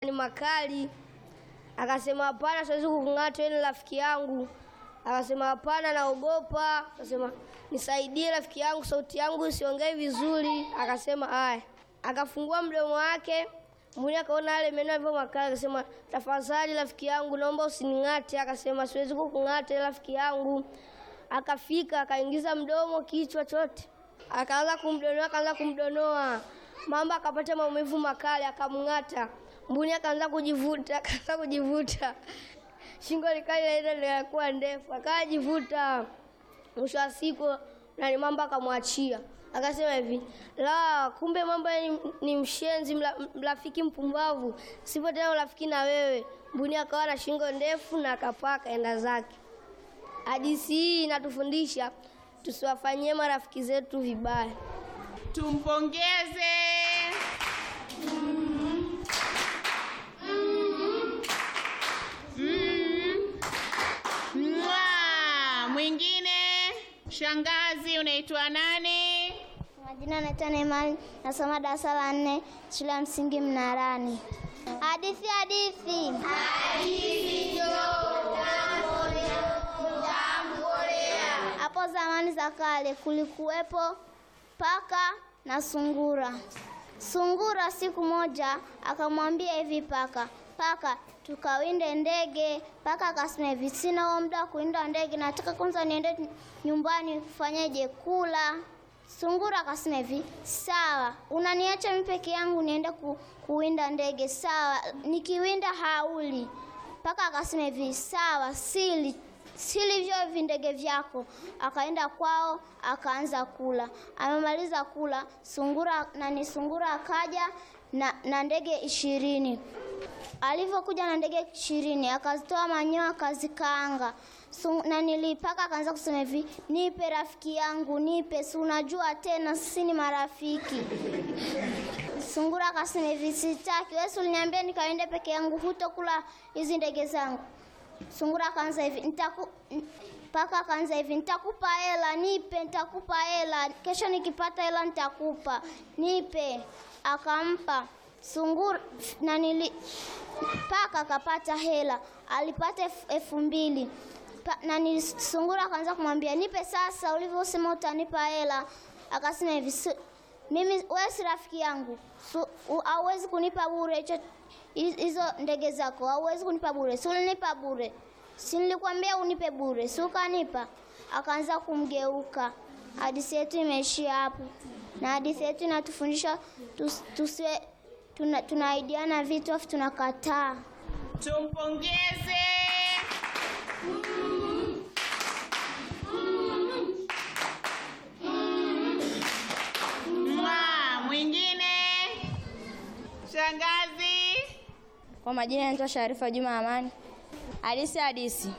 ni makali. Akasema hapana, siwezi kukung'ata, wewe ni rafiki yangu. Akasema hapana, naogopa. Akasema nisaidie rafiki yangu, sauti yangu isiongei vizuri. Akasema haya, akafungua mdomo wake Mbuni akaona yale meno yalivyo makali, akasema tafadhali rafiki yangu, naomba usining'ate. Akasema siwezi kukung'ata rafiki yangu. Akafika akaingiza mdomo, kichwa chote, akaanza kumdonoa, akaanza kumdonoa. Mamba akapata maumivu makali, akamng'ata. Mbuni akaanza kujivuta, akaanza kujivuta, shingo likali laenda likakuwa ndefu, akajivuta. Mwisho wa siku nani mamba akamwachia akasema hivi la kumbe mamba ni, ni mshenzi mla, mrafiki mpumbavu sipo tena urafiki na wewe mbuni akawa na shingo ndefu na akapaa akaenda zake hadithi hii inatufundisha tusiwafanyie marafiki zetu vibaya Tumpongeze. Mm. Mwaa. Mwingine, shangazi, unaitwa nani? Majina anaitwa Neemani, nasoma darasa la nne shule ya msingi Mnarani. Hadithi, hadithi. Hapo zamani za kale kulikuwepo paka na sungura. Sungura siku moja akamwambia hivi paka, paka tukawinde ndege. Paka akasema hivi, sina huo muda wa kuwinda ndege, nataka kwanza niende nyumbani kufanyaje, kula. Sungura akasema hivi, sawa, unaniacha mimi peke yangu niende ku, kuwinda ndege? Sawa, nikiwinda hauli. Paka akasema hivi, sawa, sili sili vyo vindege vyako. Akaenda kwao akaanza kula. Amemaliza kula, sungura nani, sungura akaja na, na ndege ishirini. Alivyokuja na ndege ishirini akazitoa manyoya akazikaanga. Su- na nilipaka akaanza kusema hivi, nipe rafiki yangu, nipe, si unajua tena sisi ni marafiki. Sungura akasema hivi, sitaki. Wewe si uliniambia nikaende peke yangu, hutokula hizi ndege zangu. Sungura akaanza hivi, nitaku n- paka akaanza hivi, nitakupa hela, nipe, nitakupa hela, kesho nikipata hela nitakupa, nipe. Akampa sungura na nili paka akapata hela, alipata elfu- elfu mbili Pa- na nili- sungura akaanza kumwambia nipe sasa, ulivyosema utanipa hela. Akasema hivi "Si- mimi wewe si rafiki yangu, Su- u- hauwezi kunipa bure hicho hi- hizo ndege zako, hauwezi kunipa bure. Si ulinipa bure, si nilikwambia unipe bure, si ukanipa? Akaanza kumgeuka. Hadithi yetu imeishia hapo, na hadithi yetu inatufundisha tus, tusiwe tuna, tunaidiana vitu afu tunakataa. Tumpongeze. Mwaa. Mwingine, shangazi. Kwa majina naitwa Sharifa Juma Amani. Hadisi hadisi.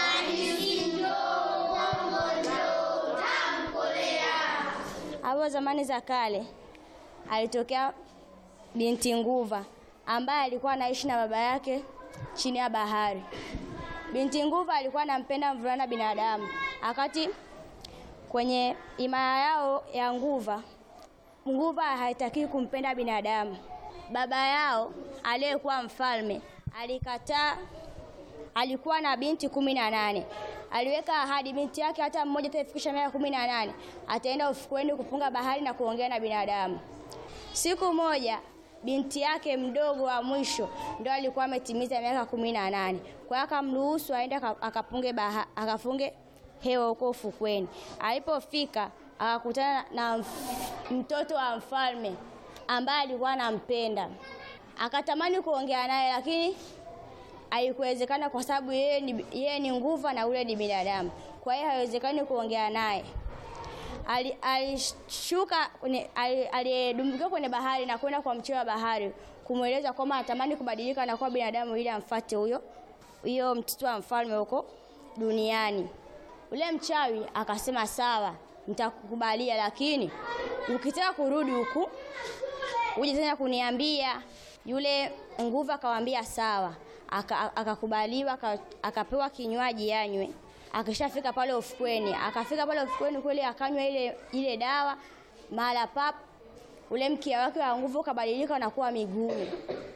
Hapo zamani za kale alitokea binti nguva ambaye alikuwa anaishi na baba yake chini ya bahari. Binti nguva alikuwa anampenda mvulana binadamu. Akati kwenye imaya yao ya nguva, nguva haitaki kumpenda binadamu. Baba yao aliyekuwa mfalme alikataa. Alikuwa na binti kumi na nane. Aliweka ahadi binti yake hata mmoja atafikisha miaka kumi na nane ataenda ufukweni kupunga bahari na kuongea na binadamu. Siku moja binti yake mdogo wa mwisho ndo alikuwa ametimiza miaka kumi na nane. Kwa hiyo akamruhusu aende aka- akapunge baha, akafunge hewa huko ufukweni. Alipofika akakutana na mf- mtoto wa mfalme ambaye alikuwa anampenda. Akatamani kuongea naye lakini haikuwezekana kwa sababu yeye ni, yeye ni nguva na ule ni binadamu. Kwa hiyo haiwezekani kuongea naye. Ali- Alishuka kwenye- ali- alidumbukia kwenye bahari na kwenda kwa mcheo wa bahari kumweleza kwamba anatamani kubadilika na kuwa binadamu ili amfuate huyo huyo mtoto wa mfalme huko duniani. Ule mchawi akasema sawa, nitakukubalia, lakini ukitaka kurudi huku uje tena kuniambia. Yule nguvu akamwambia sawa, Aka- akakubaliwa, aka- akapewa kinywaji yanywe. Akishafika pale ufukweni, akafika pale ufukweni kweli, akanywa ile ile dawa, mara pap ule mkia wake wa nguvu ukabadilika na kuwa migumu.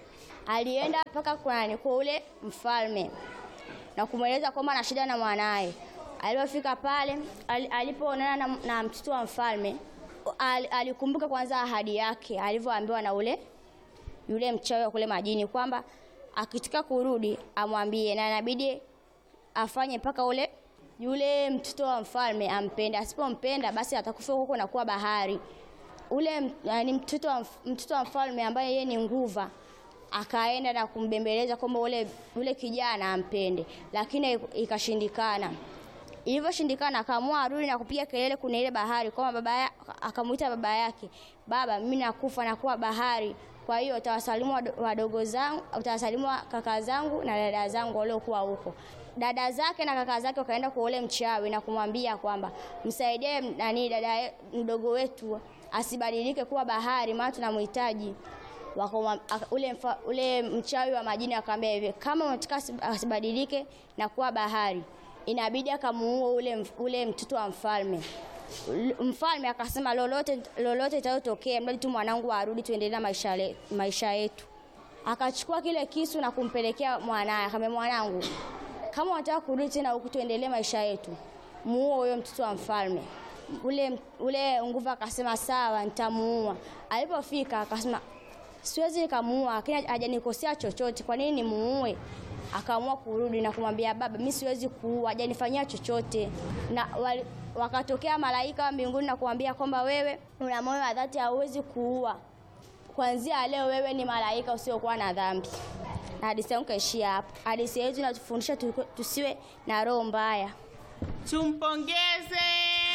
alienda mpaka kwa kwa ule mfalme na kumweleza kwamba ana shida na mwanaye. Alipofika pale, al, alipoonana na, na mtoto wa mfalme al, alikumbuka kwanza ahadi yake alivyoambiwa na ule yule mchawi wa kule majini kwamba akitaka kurudi amwambie, na inabidi afanye mpaka ule yule mtoto wa mfalme ampende. Asipompenda basi atakufa huko na kuwa bahari. Ule m- yani mtoto wa, mf- mtoto wa mfalme ambaye yeye ni nguva akaenda na kumbembeleza kwamba ule ule kijana ampende, lakini ikashindikana. Ilivyoshindikana akaamua arudi na kupiga kelele kuna ile bahari kwamba baba ya, akamuita baba yake, baba, mimi nakufa na kuwa bahari. Kwa hiyo utawasalimu wado- wadogo zangu, utawasalimu wa- kaka zangu na dada zangu waliokuwa huko. Dada zake na kaka zake wakaenda kwa ule mchawi na kumwambia kwamba msaidie nani dada ye- mdogo wetu asibadilike kuwa bahari, maana tunamhitaji. Wakamwa- aka- ule, mfa, ule mchawi wa majini akamwambia hivi, kama unataka asi- asibadilike na kuwa bahari, inabidi akamuua ule, mf- ule mtoto wa mfalme. L- Mfalme akasema lolote lolote itakayotokea, mradi tu mwanangu arudi, tuendelee na maisha, le- maisha yetu. Akachukua kile kisu na kumpelekea mwanaye, akamwambia mwanangu, kama unataka kurudi tena huku tuendelee maisha yetu, muue huyo mtoto wa mfalme. Ule ule nguvu akasema sawa, nitamuua. Alipofika akasema siwezi nikamuua, lakini hajanikosea chochote, kwa nini nimuue? Akaamua kurudi na kumwambia baba, mimi siwezi kuua, hajanifanyia chochote. Na wali, wakatokea malaika wa mbinguni na kumwambia kwamba wewe una moyo wa dhati, hauwezi kuua. Kuanzia leo wewe ni malaika usiokuwa na dhambi. Na hadithi yangu kaishia hapo. Hadithi yetu inatufundisha tu- tusiwe na roho mbaya. Tumpongeze.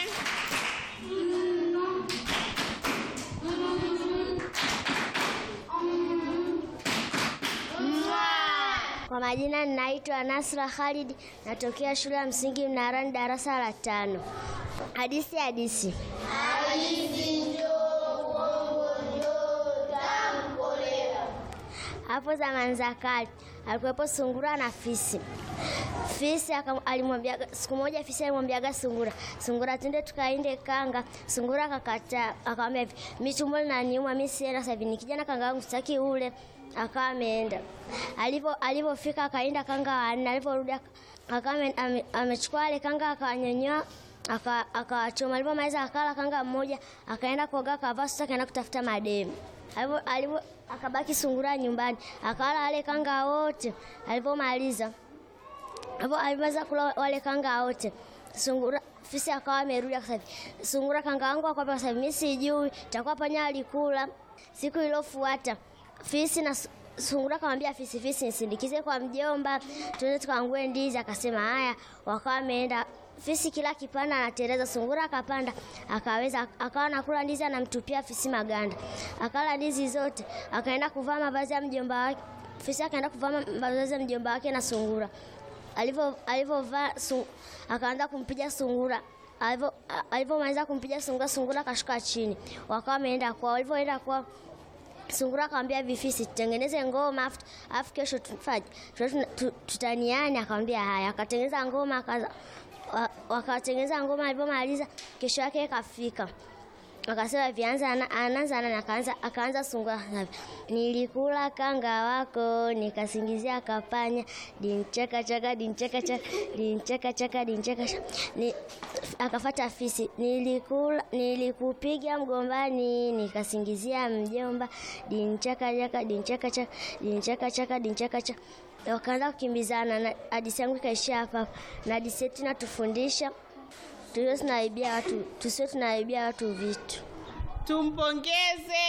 Kwa majina ninaitwa Nasra Khalid, natokea shule ya msingi Mnarani, darasa la tano. Hadithi hadithi. Hapo zamani za kale alikuwepo sungura na fisi. Fisi aka- alimwambia siku moja, fisi alimwambiaga sungura, sungura, twende tukainde kanga. Sungura akakataa, akamwambia hivi, mimi tumbo linaniuma, mimi sienda sasa hivi, nikija na kanga yangu sitaki ule. Akawa ameenda. Alipo alipofika akaenda kanga wanne, aliporudi aka- akawa ame- ame- amechukua ile kanga akawanyonyoa aka- akawachoma. Alipomaliza akala kanga mmoja, akaenda kuoga, akavaa suti, akaenda kutafuta mademu. Alipo alipo akabaki sungura nyumbani, akala wale kanga wote. Alipomaliza hapo alimaliza kula wale kanga wote. Sungura fisi akawa amerudi akasema, sungura kanga wangu akapa akasema, mimi sijui, takuwa panya alikula. Siku iliyofuata fisi na su- sungura akamwambia fisi, fisi nisindikize kwa mjomba, tuende tukaangue ndizi. Akasema haya, wakawa wameenda fisi kila kipanda anatereza, sungura akapanda akaweza, akawa anakula ndizi, anamtupia fisi maganda, akala ndizi zote, akaenda kuvaa mavazi ya mjomba wake. Fisi akaenda kuvaa mavazi ya mjomba wake na sungura alivyo alivyovaa su- akaanza kumpiga sungura alivyo a- alivyomaliza kumpiga sungura sungura akashuka chini wakawa wameenda kwao walivyoenda kwao sungura akamwambia vifisi tutengeneze ngoma afu afu kesho tufanye tuta- tu- tutaniane akamwambia haya akatengeneza ngoma akaza wa- wakatengeneza ngoma alivyomaliza kesho yake ikafika akasema vianza ana- anaanza na akaanza akaanza sungura akasema, nilikula kanga wako nikasingizia kapanya dincheka chaka dincheka chaka dincheka chaka dincheka chaka ni akafata fisi nilikula nilikupiga mgombani nikasingizia mjomba dincheka chaka dincheka chaka dincheka chaka dincheka chaka wakaanza kukimbizana na hadithi yangu ikaishia hapa hapa. na hadithi yetu inatufundisha tusiwe tunaibia watu tusiwe tunaibia watu vitu Tumpongeze.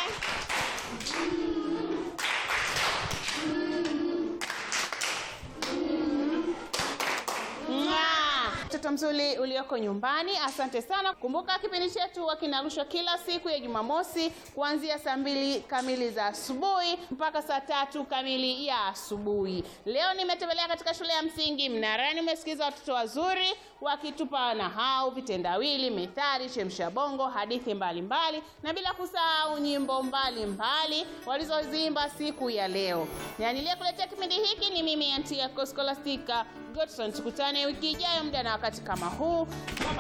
Mwah. Mtoto mzuri ulioko nyumbani, asante sana. Kumbuka kipindi chetu huwa kinarushwa kila siku ya Jumamosi kuanzia saa mbili kamili za asubuhi mpaka saa tatu kamili ya asubuhi. Leo nimetembelea katika shule ya msingi Mnarani, umesikiza watoto wazuri wakitupa nahau, vitendawili, methali, chemsha bongo, hadithi mbalimbali mbali, na bila kusahau nyimbo mbalimbali walizozimba siku ya leo. Na niliyekuletea kipindi hiki ni mimi Antia Scholastica Godson. Tukutane wiki ijayo muda na wakati kama huu.